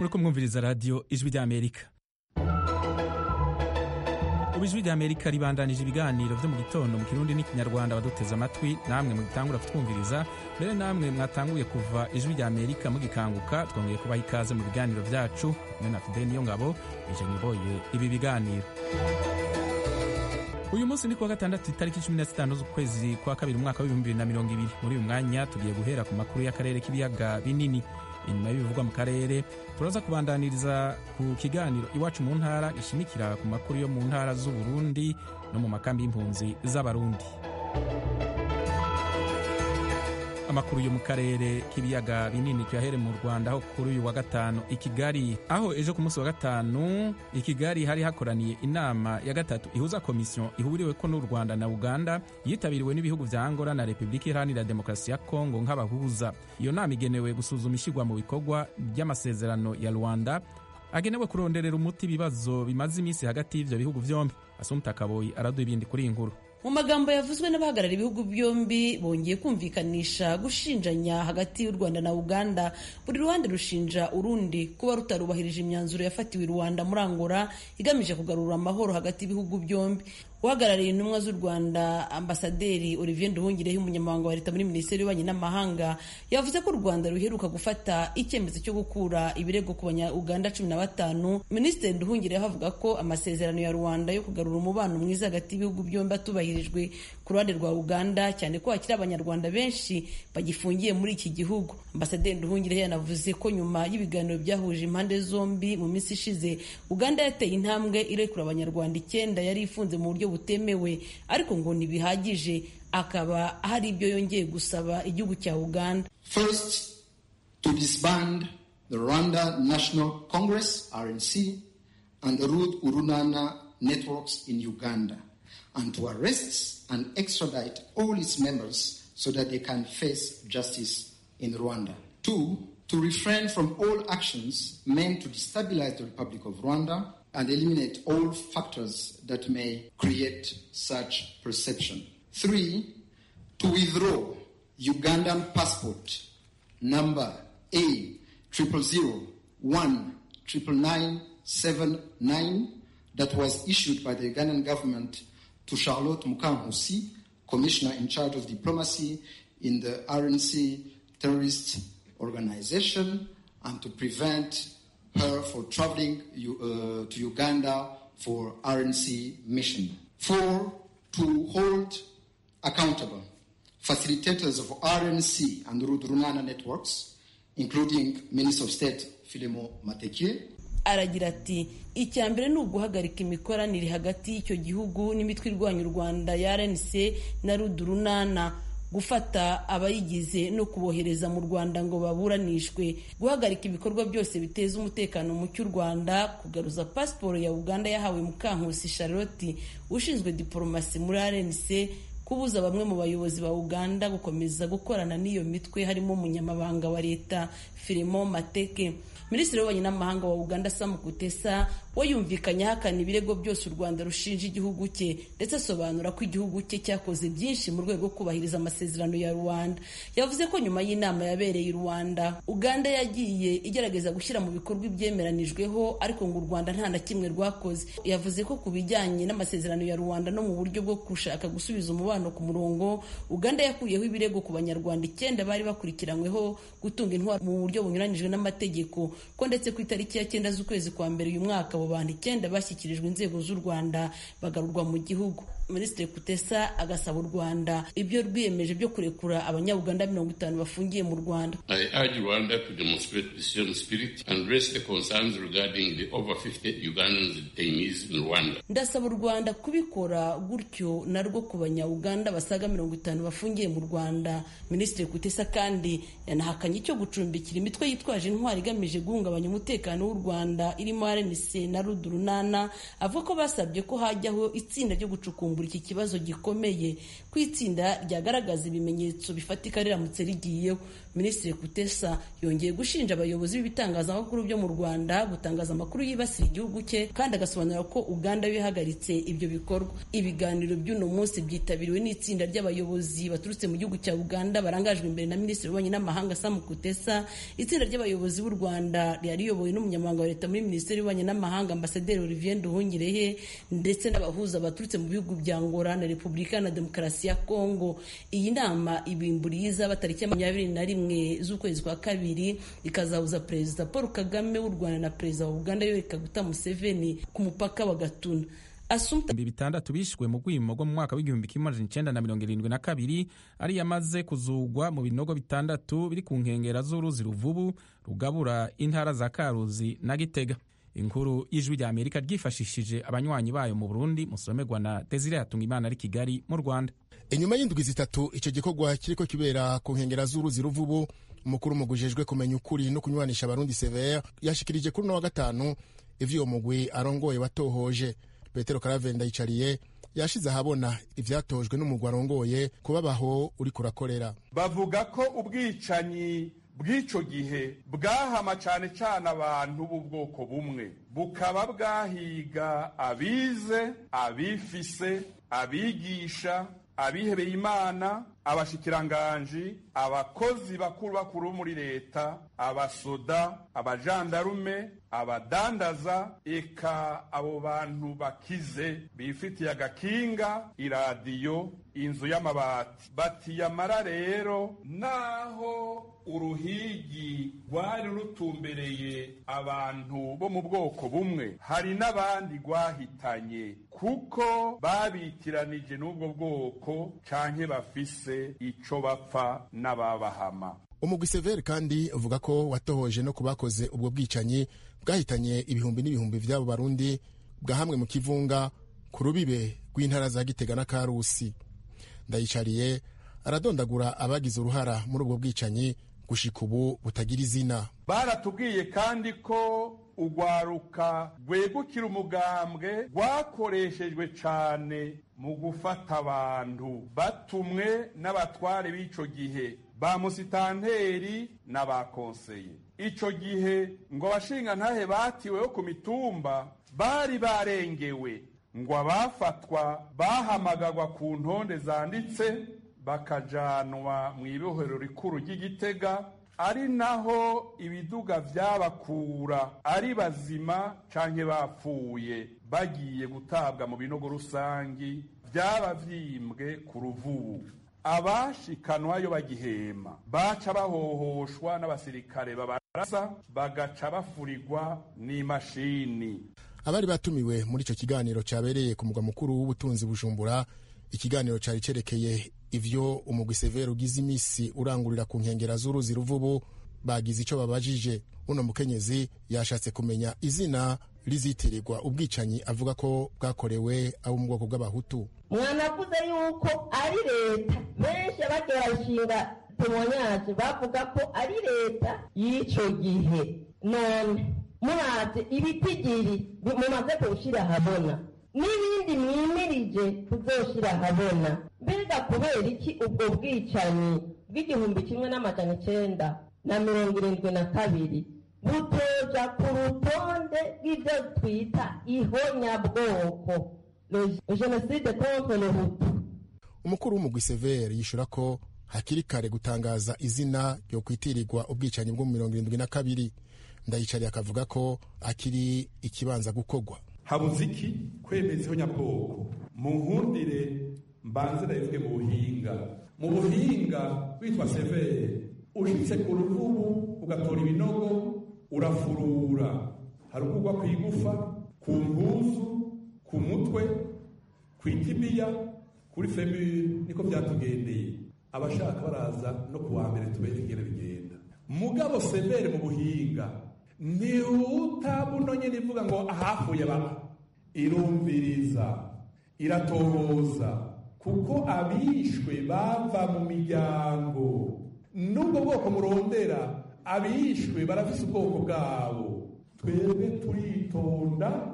muriko mwumviriza radiyo ijwi ry'amerika ubu ijwi ry'amerika ribandanije ibiganiro vyo mu gitondo mu kirundi n'ikinyarwanda baduteze amatwi namwe mugitangura kutwumviriza mbere namwe mwatanguye kuva ijwi ry'amerika mugikanguka twongeye kubaha ikaze mu biganiro vyacu kumwe na fideni niyo ngabo ije nyiboye ibi biganiro uyu munsi ni kuwa gatandatu itariki cumi na zitanu z'ukwezi kwa kabiri umwaka w'ibihumbi bibiri na mirongo ibiri muri uyu mwanya tugiye guhera ku makuru y'akarere k'ibiyaga binini inyuma y'ibivugwa mu karere turaza kubandaniriza ku kiganiro iwacu mu ntara gishimikira ku makuru yo mu ntara z'uburundi no mu makambi y'impunzi z'abarundi amakuru yo mu karere k'ibiyaga binini tuyahere mu rwanda aho kuri uyu wa gatanu i kigali aho ejo ku munsi wa gatanu i kigali hari hakoraniye inama ya gatatu ihuza komisiyo ihuriweko n'u rwanda na uganda yitabiriwe n'ibihugu vya angola na repubulika iharanira demokarasi ya kongo nk'abahuza iyo nama igenewe gusuzuma ishyirwa mu bikorwa by'amasezerano ya rwanda agenewe kuronderera umuti ibibazo bimaze iminsi hagati y'ivyo bihugu vyombi asumta kaboyi araduha ibindi kuri iyi nkuru mu magambo yavuzwe n'abahagarariye ibihugu byombi bongeye kumvikanisha gushinjanya hagati y'u rwanda na uganda buri ruhande rushinja urundi kuba rutarubahirije imyanzuro yafatiwe i rwanda muri angola igamije kugarura amahoro hagati y'ibihugu byombi uhagarariye intumwa z'u rwanda ambasaderi olivier nduhungireho umunyamabanga wa leta muri minisiteri y'ububanyi n'amahanga yavuze ko u rwanda ruheruka gufata icyemezo cyo gukura ibirego ku banya-uganda cumi na batanu minisitiri nduhungireho avuga ko amasezerano ya rwanda yo kugarura umubano mwiza hagati y'ibihugu byombi atubahirijwe ku ruhande rwa uganda cyane ko hakiri abanyarwanda benshi bagifungiye muri iki gihugu ambasaderi nduhungireho yanavuze ko nyuma y'ibiganiro byahuje impande zombi mu minsi ishize uganda yateye intambwe irekura abanyarwanda icyenda yari ifunze mu buryo butemewe ariko ngo ntibihagije akaba hari ibyo yongeye gusaba igihugu cya uganda First, to disband the Rwanda National Congress, RNC, and the Ruth Urunana networks in Uganda, and to arrest and extradite all its members so that they can face justice in Rwanda. Two, to refrain from all actions meant to destabilize the Republic of Rwanda and eliminate all factors that may create such perception. Three, to withdraw Ugandan passport number A triple zero one triple nine seven nine that was issued by the Ugandan government to Charlotte Mukangusi, commissioner in charge of diplomacy in the RNC terrorist organization, and to prevent her for traveling uh, to Uganda for RNC mission. Four, to hold accountable facilitators of RNC and Rudrunana networks, including Minister of State Filemo Mateke, aragira ati icya mbere ni uguhagarika imikoranire hagati y'icyo gihugu n'imitwe irwanya u rwanda ya rnc na rudurunana gufata abayigize no kubohereza mu rwanda ngo baburanishwe guhagarika ibikorwa byose biteza umutekano mu cy'u rwanda kugaruza pasiporo ya uganda yahawe mukankusi charlotte ushinzwe diporomasi muri rnc kubuza bamwe mu bayobozi ba uganda gukomeza gukorana n'iyo mitwe harimo umunyamabanga wa leta filimo mateke minisitiri w'ububanyi n'amahanga wa uganda sam kutesa we yumvikanye ahakana ibirego byose u rwanda rushinja igihugu cye ndetse asobanura ko igihugu cye cyakoze byinshi mu rwego rwo kubahiriza amasezerano ya rwanda yavuze ko nyuma y'inama yabereye i rwanda uganda yagiye igerageza gushyira mu bikorwa ibyemeranijweho ariko ngo u rwanda nta na kimwe rwakoze yavuze ko ku bijyanye n'amasezerano ya rwanda no mu buryo bwo gushaka gusubiza umubano ku murongo uganda yakuyeho ibirego ku banyarwanda icyenda bari bakurikiranyweho gutunga intwaro mu buryo bunyuranyijwe n'amategeko ko ndetse ku itariki ya cyenda z'ukwezi kwa mbere uyu mwaka abo bantu icyenda bashyikirijwe inzego z'u rwanda bagarurwa mu gihugu minisitiri kutesa agasaba u rwanda ibyo rwiyemeje byo kurekura abanyauganda mirongo itanu bafungiye mu rwanda I urge Rwanda to demonstrate the same spirit and raise the concerns regarding the over 50 Ugandan detainees in Rwanda. ndasaba u rwanda kubikora gutyo narwo ku banyauganda basaga mirongo itanu bafungiye mu rwanda minisitiri kutesa kandi yanahakanye icyo gucumbikira imitwe yitwaje intwari igamije guhungabanya umutekano w'u rwanda irimo rnc na rudurunana avuga ko basabye ko hajyaho itsinda ryo gucukumbura iki kibazo gikomeye ko itsinda ryagaragaza ibimenyetso bifatika riramutse rigiyeho minisitiri kutesa yongeye gushinja abayobozi b'ibitangazamakuru byo mu rwanda gutangaza amakuru yibasira igihugu cye kandi agasobanura ko uganda bihagaritse ibyo bikorwa ibiganiro by'uno munsi byitabiriwe n'itsinda ry'abayobozi baturutse mu gihugu cya uganda barangajwe imbere na minisitiri w'ububanyi n'amahanga sam kutesa itsinda ry'abayobozi b'u rwanda ryari riyobowe n'umunyamabanga wa leta muri minisiteri y'ububanyi n'amahanga ambasaderi olivier nduhungirehe ndetse n'abahuza baturutse mu bihugu bya ngora na repubulika na demokarasi ya kongo iyi nama ibimburiye izaba tariki ya makumyabiri na rimwe z'ukwezi kwa kabiri ikazahuza perezida paul kagame w'u rwanda na perezida wa uganda yoweri kaguta museveni ku mupaka wa gatuna ibihumbi bitandatu bishwe mu rwimo rwo mu mwaka w'igihumbi kimwe amajana icenda na mirongo irindwi na kabiri ariyo amaze kuzugwa mu binogo bitandatu biri ku nkengera z'uruzi ruvubu rugabura intara za karuzi na gitega inkuru y'ijwi rya amerika ryifashishije abanywanyi bayo mu burundi musomerwa na desire hatungimana ari kigali mu rwanda inyuma y'indwi zitatu icyo gikorwa kiriko kibera ku nkengera z'uruzi ruvubu umukuru mugujejwe kumenya ukuri no kunywanisha abarundi severe yashikirije kuri uno wa gatanu ivyo uwo mugwi arongoye watohoje petero karavenda yicariye yashize ahabona ivyatojwe n'umugwi arongoye kubabaho uriko urakorera bavuga ko ubwicanyi bw'ico gihe bwahama cane cane abantu b'ubwoko bumwe bukaba bwahiga abize abifise abigisha abihebeye imana abashikiranganji abakozi bakuru bakuru muri leta abasoda abajandarume abadandaza eka abo bantu bakize bifitiye agakinga iradiyo inzu y'amabati batiyamara rero naho uruhigi rwari rutumbereye abantu bo mu bwoko bumwe hari n'abandi rwahitanye kuko babitiranije n'ubwo bwoko canke bafise ico bapfa n'ababahama umugwi severe kandi uvuga ko watohoje no ku bakoze ubwo bwicanyi bwahitanye ibihumbi n'ibihumbi vy'abo barundi bwahamwe mu kivunga ku rubibe rw'intara za gitega na karusi ndayicariye aradondagura abagize uruhara muri ubwo bwicanyi gushika ubu butagira izina baratubwiye kandi ko urwaruka rwegukira umugambwe rwakoreshejwe cane mu gufata abantu batumwe n'abatware b'ico gihe ba musitanteri n'abakonseye ico gihe ngo abashingantahe batiweho ku mitumba bari barengewe ngo abafatwa bahamagagwa ku ntonde zanditse bakajanwa mu ibohero rikuru ry'igitega ari naho ibiduga vyabakura ari bazima canke bapfuye bagiye gutabwa mu binogo rusangi vyaba vyimbwe ku ruvubu abashikanwayo bagihema baca bahohoshwa n'abasirikare babarasa bagaca bafurirwa n'imashini abari batumiwe muri ico kiganiro cabereye ku mugwa mukuru w'ubutunzi bujumbura ikiganiro cari cerekeye ivyo umugwi severe ugize imisi urangurira ku nkengera z'uruzi ruvubu bagize ico babajije uno mukenyezi yashatse kumenya izina rizitirirwa ubwicanyi avuga ko bwakorewe abo mu bwoko bw'abahutu mwanavuze yuko ari leta benshi abagiye barashinga temonyage bavuga ko ari leta y'ico gihe none muraze ibitigiri mumaze kuwushyira ahabona n'ibindi mwimirije kuzoshira ahabona mbega kubera iki ubwo bwicanyi bw'igihumbi kimwe n'amajana icenda na mirongo irindwi na kabiri butoja ku rutonde rw'ibyo twita ihonyabwoko jenoside contre le hutu umukuru w'umugwi severe yishura ko hakiri kare gutangaza izina ryo kwitirirwa ubwicanyi bwo mu mirongo irindwi na kabiri ndayicariye akavuga ko akiri ikibanza gukorwa habuze iki kwemeza ihonyabwoko mu nkundire mbanze ndabivuge mu buhinga mu buhinga witwa severe ushitse ku ruvubu ugatora ibinogo urafurura hari ukugwa ku igufa ku mpuzu ku mutwe ku itimiya kuri femiri niko byatugendeye abashaka baraza no ku wa mbere tubereke ingene bigenda mugabo severe mu buhinga ntiwutabuno nyine ivuga ngo ahafuye baba irumviriza iratohoza kuko abishwe bava mu miryango n'ubwo bwoko murondera abishwe barafise ubwoko bwabo twebwe turitonda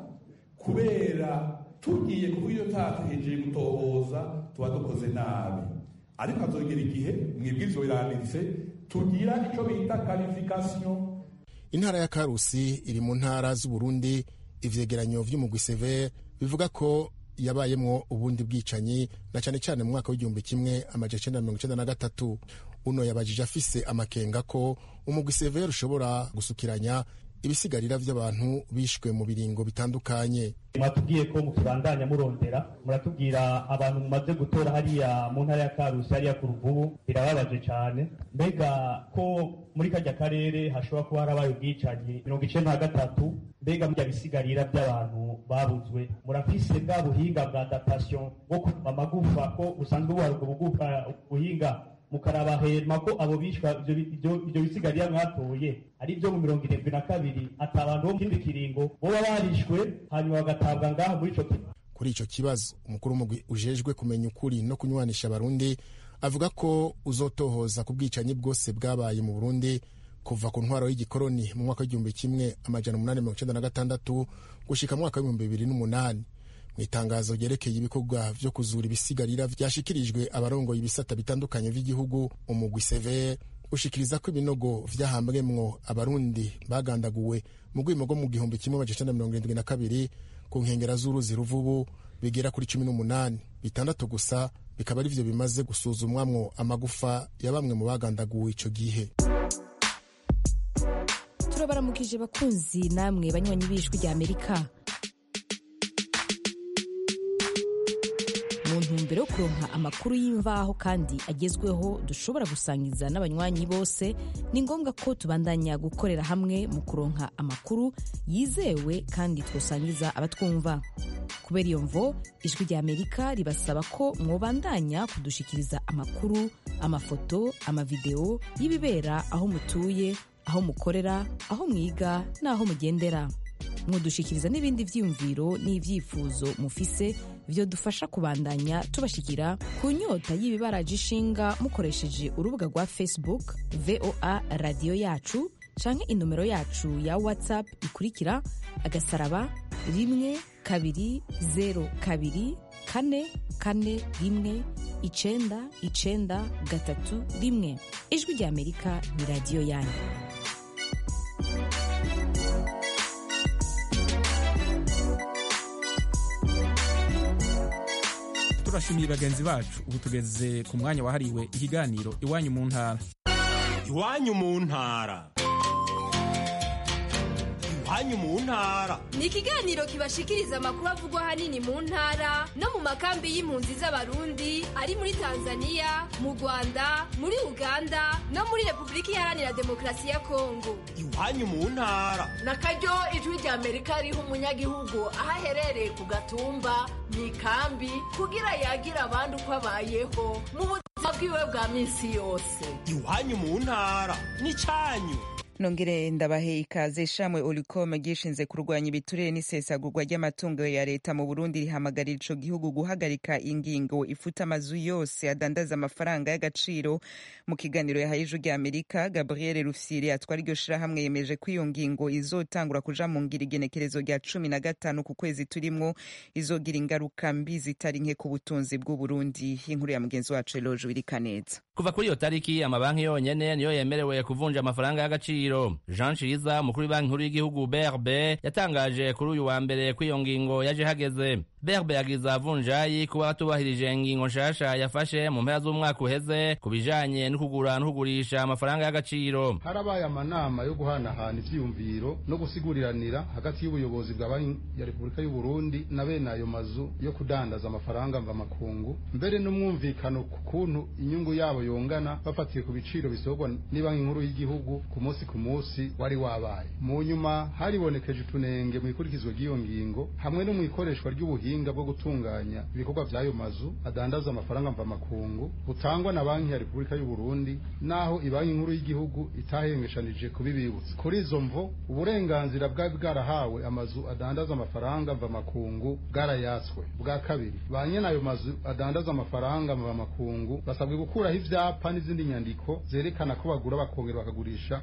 kubera tugiye kuko iyo tatuhejeje gutohoza tuba dukoze nabi ariko hazogera igihe mwibwirizwa biranditse tugira icyo bita karifikasiyo intara ya karusi iri mu ntara z'uburundi ivyegeranyo vy'umugwi severe bivuga ko yabayemwo ubundi bwicanyi na cyane cyane mu mwaka w'igihumbi kimwe amajana icenda mirongo icenda na gatatu uno yabajije afise amakenga ko umugwi severe ushobora gusukiranya ibisigarira vy'abantu bishwe mu biringo bitandukanye mwatubwiye ko mutubandanya murondera muratubwira abantu mumaze gutora hariya mu ntara ya karusi hariya ku ruvubu birababaje cyane mbega ko muri kajya karere hashobora kuba harabaye ubwicanyi mirongo icenda na gatatu mbega murya bisigarira by'abantu babuzwe murafise bwa buhinga bwa adaptation bwo kuva amagufa ko busanzwe buhari ubwo bugufa buhinga mukaraba hema ko abo bishwa ibyo bisigarira mwatoye ari byo mu mirongo irindwi na kabiri ati abantu bo mu kindi kiringo boba barishwe hanyuma bagatabwa ngaho muri ico kigo kuri ico kibazo umukuru w'umugwi ujejwe kumenya ukuri no kunywanisha abarundi avuga ko uzotohoza ku bwicanyi bwose bwabaye mu burundi kuva ku ntwaro y'igikoroni mu mwaka w'igihumbi kimwe amajana umunani mirongo icenda na gatandatu gushika mu mwaka w'ibihumbi bibiri n'umunani mu itangazo ryerekeye ibikorwa vyo kuzura ibisigarira vyashikirijwe abarongoye ibisata bitandukanye vy'igihugu umugwi severe ushikiriza ko ibinogo vyahambwemwo abarundi bagandaguwe mu rwimo rwo mu gihumbi kimwe amajana icenda mirongo irindwi na kabiri ku nkengera z'uruzi ruvubu bigera kuri cumi n'umunani bitandatu gusa bikaba ari vyo bimaze gusuzumwamwo amagufa ya bamwe mu bagandaguwe ico gihe turabaramukije bakunzi namwe banywanyi b'ijwi rya amerika mu ntumbero yo kuronka amakuru y'imvaho kandi agezweho dushobora gusangiza n'abanywanyi bose ni ngombwa ko tubandanya gukorera hamwe mu kuronka amakuru yizewe kandi twosangiza abatwumva kubera iyo mvo ijwi rya amerika ribasaba ko mwobandanya kudushikiriza amakuru amafoto amavideo y'ibibera aho mutuye aho mukorera aho mwiga n'aho mugendera mudushikiriza n'ibindi vyiyumviro n'ivyifuzo mufise vyo dufasha kubandanya tubashikira ku nyota y'ibibaraje ishinga mukoresheje urubuga rwa facebook voa radiyo yacu canke inomero yacu ya whatsapp ikurikira agasaraba rimwe kabiri zero kabiri kane kane rimwe icenda icenda gatatu rimwe ijwi rya amerika ni radiyo yanyu turashimiye bagenzi bacu ubu tugeze ku mwanya wahariwe ikiganiro iwanyu mu ntara iwanyu mu ntara iwanyu mu ntara ni ikiganiro kibashikiriza amakuru avugwa ahanini mu ntara no mu makambi y'impunzi z'abarundi ari muri tanzania mu rwanda muri uganda no muri repubulika iharanira demokarasi ya kongo iwanyu mu ntara na karyo ijwi rya amerika riha umunyagihugu aho aherereye ku gatumba mu ikambi kugira yagira abandi uko abayeho mu buzima bwiwe bwa minsi yose iwanyu mu ntara ni cyanyu nongere ndabahe ikaze shamwe olicom gishinze kurwanya ibiturire n'isesagurwa ry'amatungo ya leta mu burundi rihamagarira ico gihugu guhagarika ingingo ifuta amazu yose adandaza amafaranga y'agaciro mu kiganiro yahaye ijwi rya amerika gabriel rufyiri atwara iryo shirahamwe yemeje ko iyo ngingo izotangura kuja mu ngira igenekerezo rya cumi na gatanu ku kwezi turimwo izogira ingaruka mbi zitari nke ku butunzi bw'uburundi inkuru ya mugenzi wacu eloje wirikaneza kuva kuri iyo tariki amabanki yonyene niyo yemerewe kuvunja amafaranga y'agaciro jean ciza umukuru w'ibanki nkuru y'igihugu brb yatangaje kuri uyu wa mbere ko iyo ngingo yaje hageze brb yagiza vunjayi kuba batubahirije ingingo nshasha yafashe mu mpera z'umwaka uheze ku bijanye no kugura no kugurisha amafaranga y'agaciro harabaye amanama yo guhanahana ivyiyumviro no gusiguriranira hagati y'ubuyobozi bwa banki ya repubulika y'u burundi na bene ayo mazu yo kudandaza amafaranga mvamakungu mbere n'umwumvikano ku kuntu inyungu yabo yongana bafatiye ku biciro bisorwa n'ibanki nkuru y'igihugu ku munsi ku munsi wari wabaye mu nyuma haribonekeje utunenge mu ikurikizwa ry'iyo ngingo hamwe no mu ikoreshwa ry'ubuhinga bwo gutunganya ibikorwa by'ayo mazu adandaza amafaranga mvamakungu butangwa na banki ya repubulika y'u burundi naho ibanki nkuru y'igihugu itahengeshanije kubibibutsa kuri izo mvo uburenganzira bwari bwarahawe amazu adandaza amafaranga mvamakungu bwarayatswe bwa kabiri ba nyene ayo mazu adandaza amafaranga mvamakungu basabwe gukuraho ivyapa n'izindi nyandiko zerekana ko bagura bakongera bakagurisha amafaranga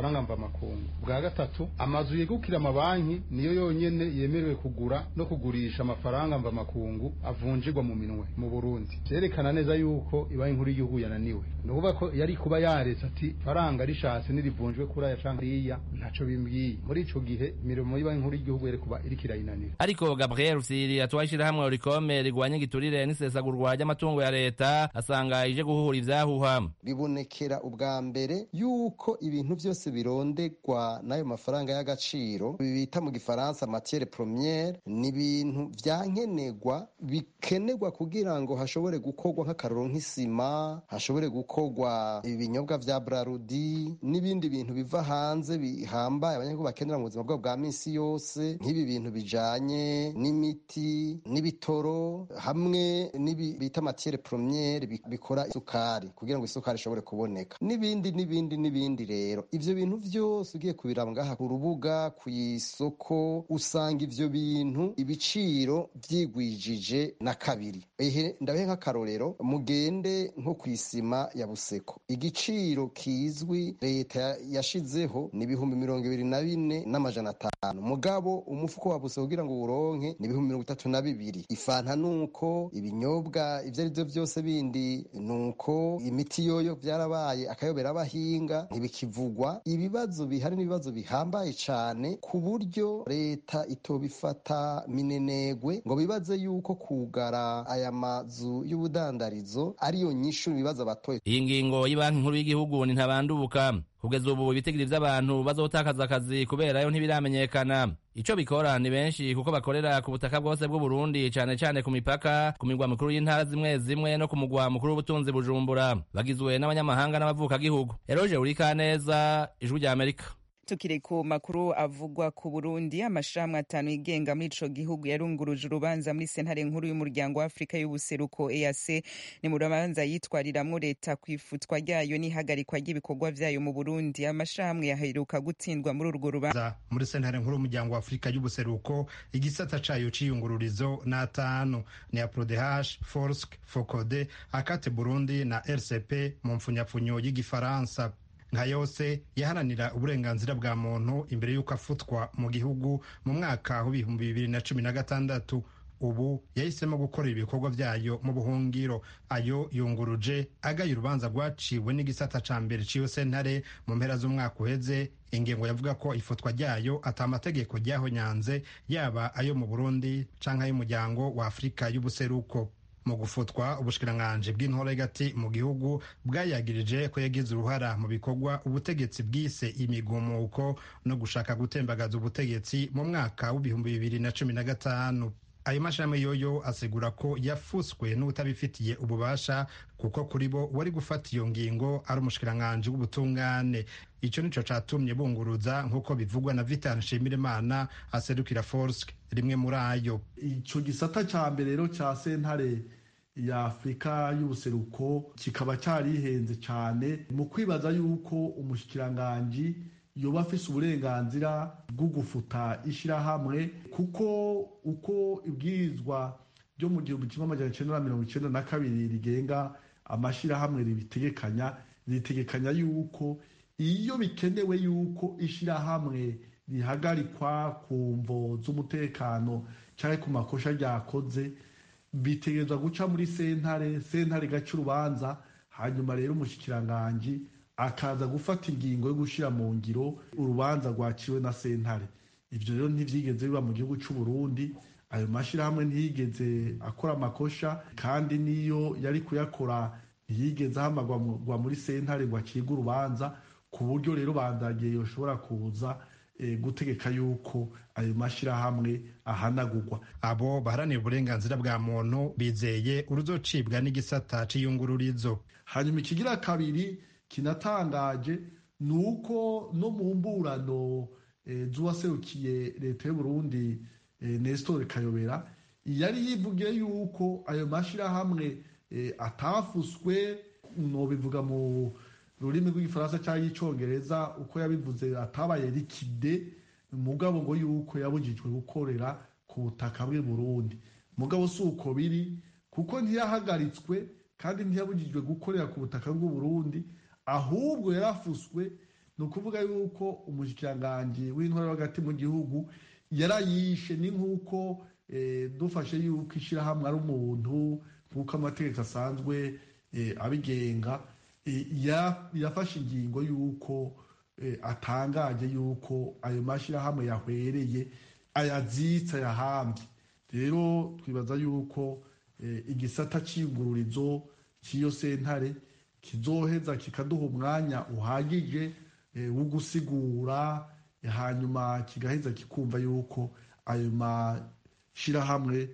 amafaranga mvamakungu bwa gatatu amazu yegukira amabanki niyo yonyene yemerewe kugura no kugurisha amafaranga mvamakungu avunjirwa mu minwe mu burundi vyerekana neza yuko ibanki nkuru y'igihugu yananiwe ni ukuvuga ko yari kuba yaretse ati faranga rishatse nirivunjwe kuri aya canke riya ntaco bimbwiye muri ico gihe imirimo y'ibanki nkuru y'igihugu yari kuba iriko irayinanira ariko gabriel rusiri atwaye ishirahamwe orikome rigwanya igiturire n'isesagurwa ry'amatungo ya leta asanga ije guhuhura ivyahuha bibonekera ubwa mbere yuko ibintu byose birondegwa n'ayo mafaranga y'agaciro bita mu gifaransa matiere premiere ni ibintu vyankenerwa bikenerwa kugira ngo hashobore gukorwa nk'akaroro nk'isima hashobore gukorwa ibinyobwa vya brarudi n'ibindi bintu biva hanze bihambaye abanyagihugu bakenera mu buzima bwabo bwa minsi yose nk'ibi bintu bijanye n'imiti n'ibitoro hamwe n'ibi bita matiere premiere bikora isukari kugira ngo isukari ishobore kuboneka n'ibindi n'ibindi n'ibindi rero ivyo bintu vyose ugiye kubiraba ngaha ku rubuga ku isoko usanga ivyo bintu ibiciro vyigwijije na kabiri ehe ndabehe nk'akarorero mugende nko ku isima ya buseko igiciro kizwi leta yashizeho ni ibihumbi mirongo ibiri na bine n'amajana atanu mugabo umufuko wa buseko kugira ngo uwuronke ni ibihumbi mirongo itatu na bibiri ifanta nuko ibinyobwa ivyo ari vyo vyose bindi nuko imiti yoyo vyarabaye akayobera abahinga ntibikivugwa ibibazo bihari n'ibibazo bihambaye cane ku buryo leta itobifata minenegwe ngo bibaze yuko kugara aya mazu y'ubudandarizo ariyo nyishu ibibazo abatoye iyi ngingo y'ibanki nkuru y'igihugu ni ntabandubuka kugeza ubu ibitigiri vy'abantu bazotakaza akazi kubera yo ntibiramenyekana ico bikora ni benshi kuko bakorera ku butaka bwose bw'uburundi cane cane ku mipaka ku migwa mikuru y'intara zimwe zimwe no ku mugwa mukuru w'ubutunzi bujumbura bagizwe n'abanyamahanga n'abavukagihugu eroje urikaneza ijwi rya amerika tukiri ku makuru avugwa ku burundi amashirahamwe atanu yigenga muri ico gihugu yarunguruje urubanza muri sentare nkuru y'umuryango wa afurika y'ubuseruko eac ni mu rubanza yitwariramwo leta ku ifutwa ryayo n'ihagarikwa ry'ibikorwa vyayo mu burundi amashirahamwe yaheruka gutsindwa muri urwo rubanza muri sentare nkuru y'umuryango wa afurika y'ubuseruko igisata cayo c'iyungururizo ni atanu ni aprodehash forsk focode akate burundi na rcp mu mpfunyapfunyo y'igifaransa nka yose yaharanira uburenganzira bwa muntu imbere y'uko afutwa mu gihugu mu mwaka w'ibihumbi bibiri na cumi na gatandatu ubu yahisemo gukorera ibikorwa vyayo mu buhungiro ayo yunguruje agaye urubanza rwaciwe n'igisata ca mbere ciyo sentare mu mpera z'umwaka uheze ingingo yavuga ko ifutwa ryayo ata amategeko ryahonyanze yaba ayo mu burundi canke ay'umuryango wa afurika y'ubuseruko mu gufutwa ubushikiranganji bw'intora hagati mu gihugu bwayagirije ko yagize uruhara mu bikorwa ubutegetsi bwise imigumuko no gushaka gutembagaza ubutegetsi mu mwaka w'ibihumbi bibiri na cumi na gatanu ayo mashirahamwe yoyo asigura ko yafuswe n'utabifitiye ububasha kuko kuri bo wari gufata iyo ngingo ari umushikiranganji w'ubutungane ico nico catumye bunguruza nk'uko bivugwa na vitan nshimirimana aserukira forsk rimwe muri ayo ico gisata ca mbere rero ca sentare ya afurika y'ubuseruko kikaba carihenze cane mu kwibaza yuko umushikiranganji yoba afise uburenganzira bwo gufuta ishirahamwe kuko uko ibwirizwa ryo mu gihumbi kimwe amajana icenda na mirongo icenda na kabiri rigenga amashirahamwe ribitegekanya ritegekanya yuko iyo bikenewe yuko ishirahamwe rihagarikwa ku mvo z'umutekano canke ku makosha ryakoze bitegerezwa guca muri sentare sentare igaca urubanza hanyuma rero umushikiranganji akaza gufata ingingo yo gushira mu ngiro urubanza rwaciwe na sentare ivyo rero ntivyigeze biba mu gihugu c'u Burundi ayo mashirahamwe ntiyigeze akora amakosha kandi niyo yari kuyakora ntiyigeze ahamagwa muri sentare ngo acibwe urubanza ku buryo rero bandagiye yoshobora kuza gutegeka yuko ayo mashirahamwe ahanagurwa abo baharanira uburenganzira bwa muntu bizeye uruzocibwa n'igisata c'iyungururizo hanyuma ikigira kabiri kinatangaje ni uko no mu mburano z'uwaserukiye leta y'uburundi nestor kayobera yari yivugiye yuko ayo mashirahamwe atafuswe nobivuga mu rurimi rw'igifaransa cyangwa y'icongereza uko yabivuze atabaye rikide mugabo ngo yuko yabujijwe gukorera ku butaka bw'i burundi mugabo si uko biri kuko ntiyahagaritswe kandi ntiyabujijwe gukorera ku butaka bw'u burundi ahubwo yarafuswe ni ukuvuga yuko umushikiranganji w'intwara hagati mu gihugu yarayishe ni nk'uko dufashe yuko ishyirahamwe ari umuntu nk'uko amategeko asanzwe abigenga yafashe ingingo y'uko atangaje y'uko ayo mashyirahamwe yahwereye ayazitse ayahambye rero twibaza y'uko igisata cy'ingururizo cy'iyo sentare kizoheza kikaduha umwanya uhagije wo gusigura hanyuma kigaheza kikumva yuko ayo mashyirahamwe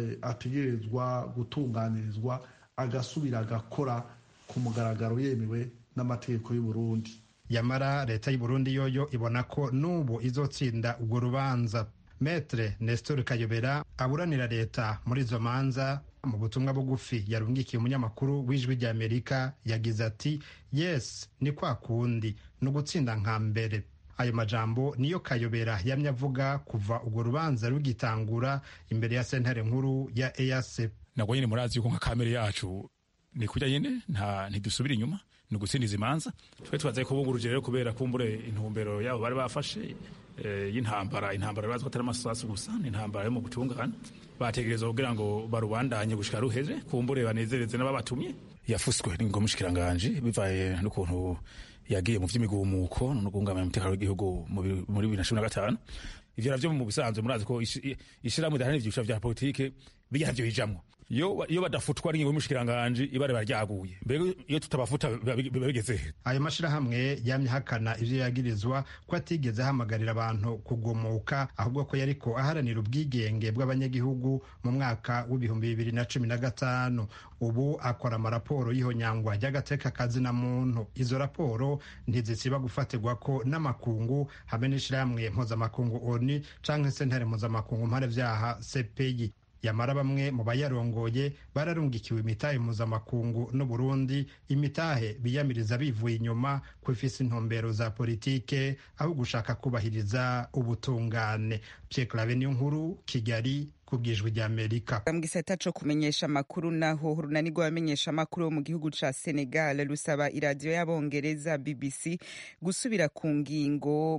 ategerezwa gutunganirizwa agasubira agakora ku mugaragaro yemewe n'amategeko y'u Burundi yamara leta y'u Burundi yoyo ibona ko n'ubu izotsinda urwo rubanza metre nestor kayobera aburanira leta muri izo manza mu butumwa bugufi yarungikiye umunyamakuru w'ijwi ry'amerika yagize ati yes ni kwa kundi ni ugutsinda nka mbere ayo majambo niyo kayobera yamye avuga kuva urwo rubanza rugitangura imbere ya sentare nkuru ya eac nabwo nyine murazi yuko nka kamere yacu ni kujya nyine nta ntidusubira inyuma ni ugutsindiza imanza twe tubaze kubunguruje rero kubera kumbure intumbero yabo bari bafashe y'intambara intambara bazwi atari amasasu gusa ni intambara yo mu butungane bategereza kugira ngo barubandanye gushika ruheze kumbure banezereze n'ababatumye yafuswe n'ingo mushikiranganje bivaye n'ukuntu yagiye mu vy'imigumuko no kungamira umutekano w'igihugu muri bibiri na cumi na gatanu ivyo navyo mu bisanzwe murazi ko ishirahamwe ridaharanira ivyiciro vya politike bijya navyo bijamwo iyo badafutwa n'ingingo y'umushikiranganje ibare baryaguye mbega iyo tutabafuta biba bigeze ayo mashirahamwe yamye ahakana ivyo yagirizwa ko atigeze ahamagarira abantu kugomoka ahubwo ko yariko aharanira ubwigenge bw'abanyagihugu mu mwaka w'ibihumbi bibiri na cumi na gatanu ubu akora amaraporo y'ihonyangwa ry'agateka kazina muntu izo raporo ntizisiba gufatirwa ko n'amakungu hamwe n'ishirahamwe mpuzamakungu oni canke sentare mpuzamakungu mpanevyaha cpi yamara bamwe mu bayarongoye bararungikiwe imitahe mpuzamakungu n'uburundi imitahe biyamiriza bivuye inyuma ko ifise intumbero za politike aho gushaka kubahiriza ubutungane pierre clave niyo nkuru kigali kubwijwi rya Amerika mu gisata co kumenyesha amakuru naho urunani rw'abamenyesha amakuru mu gihugu ca Senegal rusaba iradiyo y'abongereza BBC gusubira ku ngingo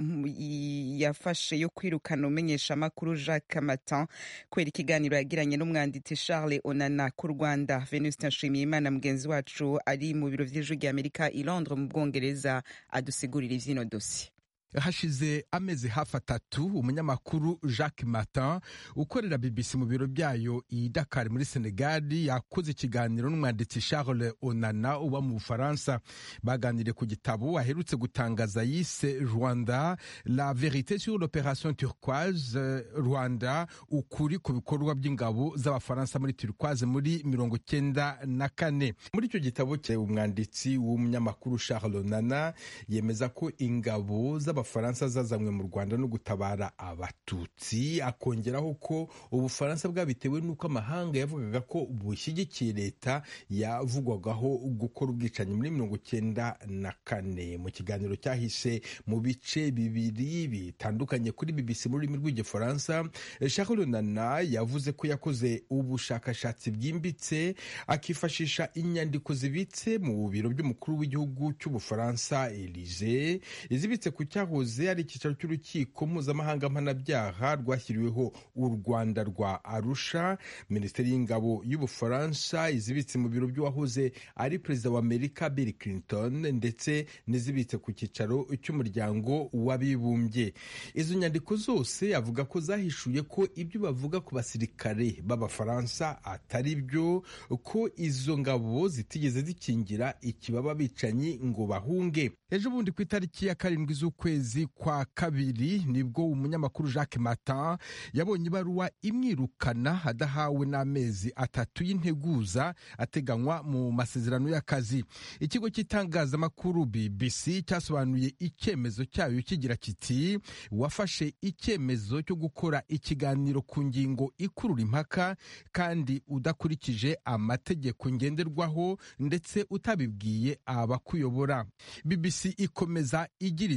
yafashe yo kwirukana umenyesha amakuru Jacques Matin kubera ikiganiro yagiranye n'umwanditsi Charles Onana ku Rwanda Venuste Nshimiyimana mugenzi wacu ari mu biro vy'ijwi rya Amerika i Londres mu Bwongereza adusigurira ivyino dossier hashize amezi hafi atatu umunyamakuru jacques martin ukorera bbc mu biro byayo i dakar muri senegali yakoze ikiganiro n'umwanditsi charles onana uba mu bufaransa baganiriye ku gitabo aherutse gutangaza yise rwanda la verite sur l'opération turquoise rwanda ukuri ku bikorwa by'ingabo z'abafaransa muri turquoise muri mirongo cyenda na kane muri icyo gitabo cye umwanditsi w'umunyamakuru charles onana yemeza ko ingabo z'aba abafaransa zazanywe mu rwanda no gutabara abatutsi akongeraho ko ubufaransa bwabitewe n'uko amahanga yavugaga ko bushyigikiye leta yavugwagaho gukora ubwicanyi muri mirongo cyenda na kane mu kiganiro cyahise mu bice bibiri bitandukanye kuri bbc mu rurimi rw'igifaransa charles nana yavuze ko yakoze ubushakashatsi bwimbitse akifashisha inyandiko zibitse mu biro by'umukuru w'igihugu cy'ubufaransa elize izibitse ku cyaho cyahoze ari icyicaro cy'urukiko mpuzamahanga mpanabyaha rwashyiriweho u rwanda rwa arusha minisiteri y'ingabo y'ubufaransa izibitse mu biro by'uwahoze ari perezida wa amerika bill clinton ndetse n'izibitse ku cyicaro cy'umuryango w'abibumbye izo nyandiko zose avuga ko zahishuye ko ibyo bavuga ku basirikare b'abafaransa atari byo ko izo ngabo zitigeze zikingira ikibaba bicanyi ngo bahunge ejo bundi ku itariki ya karindwi z'ukwezi kwa kabiri nibwo umunyamakuru jacques martin yabonye ibaruwa imwirukana adahawe n'amezi atatu y'integuza ateganywa mu masezerano y'akazi ikigo cy'itangazamakuru bbc cyasobanuye icyemezo cyayo kigira kiti wafashe icyemezo cyo gukora ikiganiro ku ngingo ikurura impaka kandi udakurikije amategeko ngenderwaho ndetse utabibwiye abakuyobora bbc ikomeza igira iti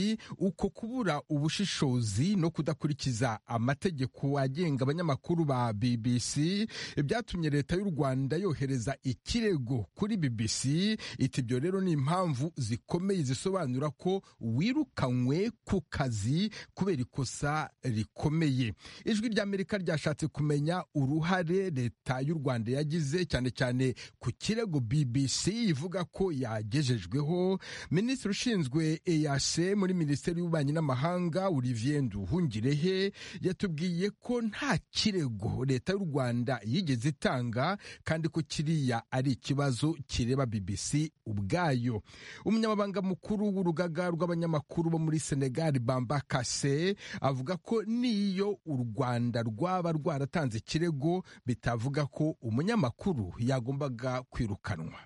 ati uko kubura ubushishozi no kudakurikiza amategeko agenga abanyamakuru ba bbc byatumye leta y'u rwanda yohereza ikirego kuri bbc iti ibyo rero ni impamvu zikomeye zisobanura ko wirukanywe ku kazi kubera ikosa rikomeye ijwi ry'amerika ryashatse kumenya uruhare leta y'u rwanda yagize cyane cyane ku kirego bbc ivuga ko yagejejweho minisitiri ushinzwe eyase muri minisiteri y'ububanyi n'amahanga olivier nduhungirehe yatubwiye ko nta kirego leta y'u rwanda yigeze itanga kandi ko kiriya ari ikibazo kireba bbc ubwayo umunyamabanga mukuru w'urugaga rw'abanyamakuru bo muri senegal bamba kase avuga ko n'iyo u rwanda rwaba rwaratanze ikirego bitavuga ko umunyamakuru yagombaga kwirukanwa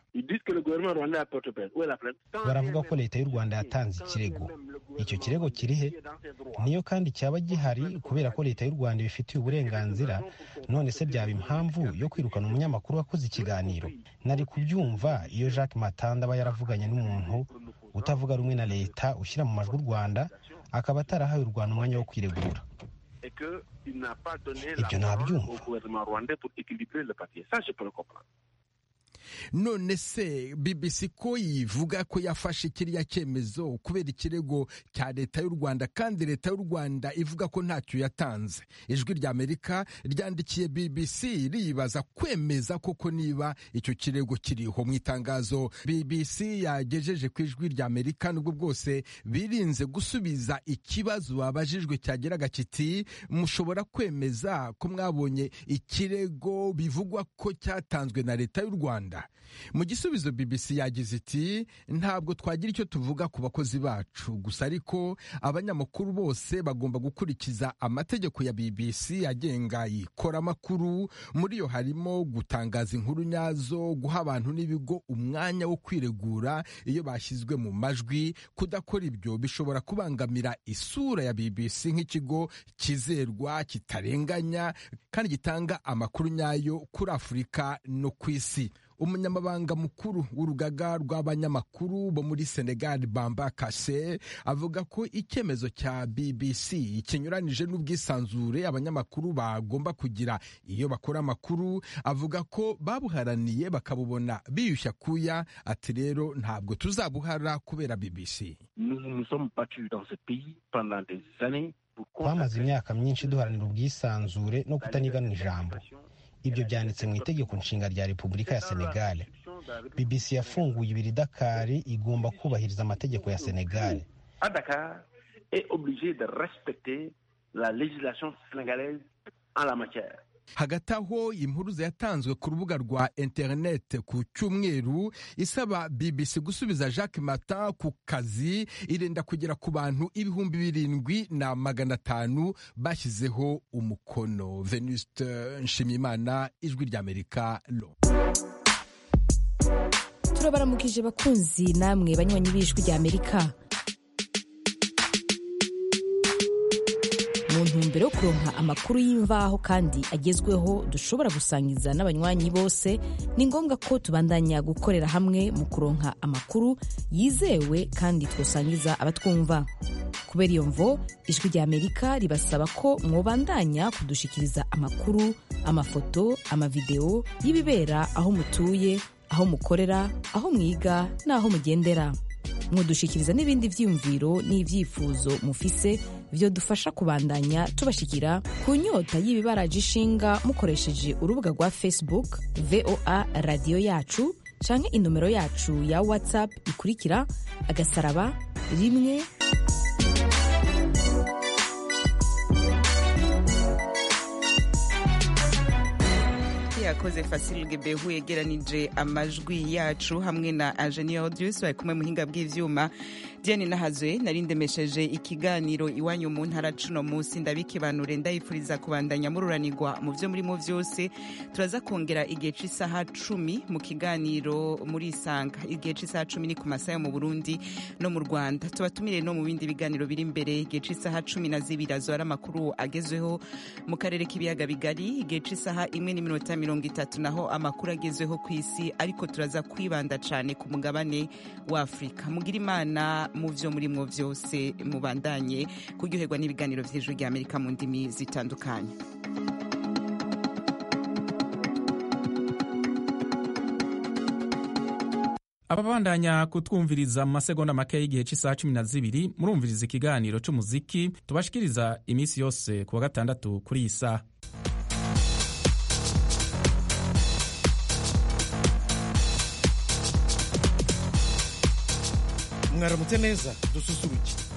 baravuga ko leta y'u rwanda yatanze ikirego icyo kirego kiri he niyo kandi cyaba gihari kubera ko leta y'u rwanda ibifitiye uburenganzira none se byaba impamvu yo kwirukana umunyamakuru wakoze ikiganiro nari kubyumva iyo jacques matanda aba yaravuganye n'umuntu utavuga rumwe na leta ushyira mu majwi u rwanda akaba atarahaye u rwanda umwanya wo kwiregura ibyo nabyumva none se bbc ko yivuga ko yafashe kiriya cyemezo kubera ikirego cya leta y'u rwanda kandi leta y'u rwanda ivuga ko ntacyo yatanze ijwi ry'amerika ryandikiye bbc riyibaza kwemeza koko niba icyo kirego kiriho mu itangazo bbc yagejeje ku ijwi ry'amerika nubwo bwose birinze gusubiza ikibazo babajijwe cyageraga kiti mushobora kwemeza ko mwabonye ikirego bivugwa ko cyatanzwe na leta y'u rwanda mu gisubizo bbc yagize iti ntabwo twagira icyo tuvuga ku bakozi bacu gusa ariko abanyamakuru bose bagomba gukurikiza amategeko ya bbc agenga ikoramakuru muri yo harimo gutangaza inkuru nyazo guha abantu n'ibigo umwanya wo kwiregura iyo bashyizwe mu majwi kudakora ibyo bishobora kubangamira isura ya bbc nk'ikigo kizerwa kitarenganya kandi gitanga amakuru nyayo kuri afurika no ku isi umunyamabanga mukuru w'urugaga rw'abanyamakuru bo muri senegal bamba kase avuga ko icyemezo cya bbc kinyuranije n'ubwisanzure abanyamakuru bagomba kugira iyo bakora amakuru avuga ko babuharaniye bakabubona biyushya kuya ati rero ntabwo tuzabuhara kubera bbc twamaze imyaka myinshi duharanira ubwisanzure no kutanigana ijambo ibyo byanditse mu itegeko nshinga rya repubulika ya senegal bbc yafunguye ibiri dakari igomba kubahiriza amategeko ya senegal hagati aho impuruza yatanzwe ku rubuga rwa interineti ku cyumweru isaba bbc gusubiza jacques mata ku kazi irenda kugera ku bantu ibihumbi birindwi na magana atanu bashyizeho umukono venuste nshimiyimana ijwi ry'amerika lo turabaramukije bakunzi namwe banywanyi b'ijwi ry'amerika mu ntumbero yo kuronka amakuru y'imvaho kandi agezweho dushobora gusangiza n'abanywanyi bose ni ngombwa ko tubandanya gukorera hamwe mu kuronka amakuru yizewe kandi twosangiza abatwumva kubera iyo mvo ijwi rya amerika ribasaba ko mwobandanya kudushikiriza amakuru amafoto amavideo y'ibibera aho mutuye aho mukorera aho mwiga n'aho mugendera mwodushikiriza n'ibindi vyiyumviro n'ivyifuzo mufise vyo dufasha kubandanya tubashikira ku nyota y'ibibaraje ishinga mukoresheje urubuga rwa facebook voa radiyo yacu canke inomero yacu ya whatsapp ikurikira agasaraba rimwe yakoze fasilge behu yegeranije amajwi yacu hamwe na Agenia Audius bari kumwe muhinga bw'ivyuma Diane Nahazwe narindemesheje ikiganiro iwanyu mu ntara cuno munsi ndabikibanure ndayifuriza kubandanya mururanirwa mu vyo murimo vyose turaza kongera igihe c'isaha cumi mu kiganiro muri isanga igihe c'isaha cumi ni ku masaha yo mu Burundi no mu Rwanda tubatumire no mu bindi biganiro biri imbere igihe c'isaha cumi na zibiri azora amakuru agezweho mu karere k'ibiyaga bigari igihe c'isaha imwe n'iminota mirongo itatu naho amakuru agezweho ku isi ariko turaza kwibanda cyane ku mugabane wa afurika mugira imana mu vyo murimwo vyose mubandanye kuryoherwa n'ibiganiro vy'ijwi rya amerika mu ndimi zitandukanye ababandanya kutwumviriza mu masegonda make y'igihe cy'isaha cumi na zibiri murumviriza ikiganiro cy'umuziki tubashikiriza iminsi yose ku wa gatandatu kuri iyi saha mwaramutse neza dususuruke